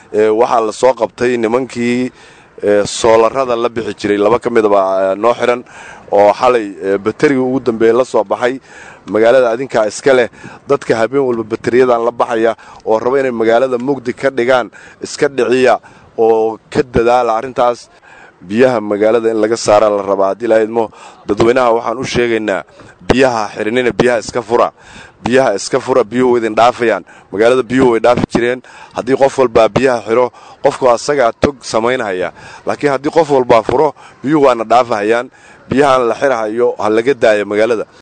waxaa la soo qabtay nimankii soolarada la bixi jiray laba ka midaba noo xiran oo xalay baterigii ugu dambeeya la soo baxay magaalada adinkaa iska leh dadka habeen walba bateriyadan la baxaya oo raba inay magaalada mugdi ka dhigaan iska dhiciya oo ka dadaala arrintaas biyaha magaalada in laga saara la rabaa haddii lahaydmo dadweynaha waxaan u sheegaynaa biyaha xirinina biyaha iska fura biyaha iska fura biyuhu idin dhaafayaan magaalada biyuhu way dhaafi jireen haddii qof walbaa biyaha xiro qofku asagaa tog samaynhaya laakiin haddii qof walbaa furo biyuhu waana dhaafahayaan biyahaan la xirahayo ha laga daaya magaalada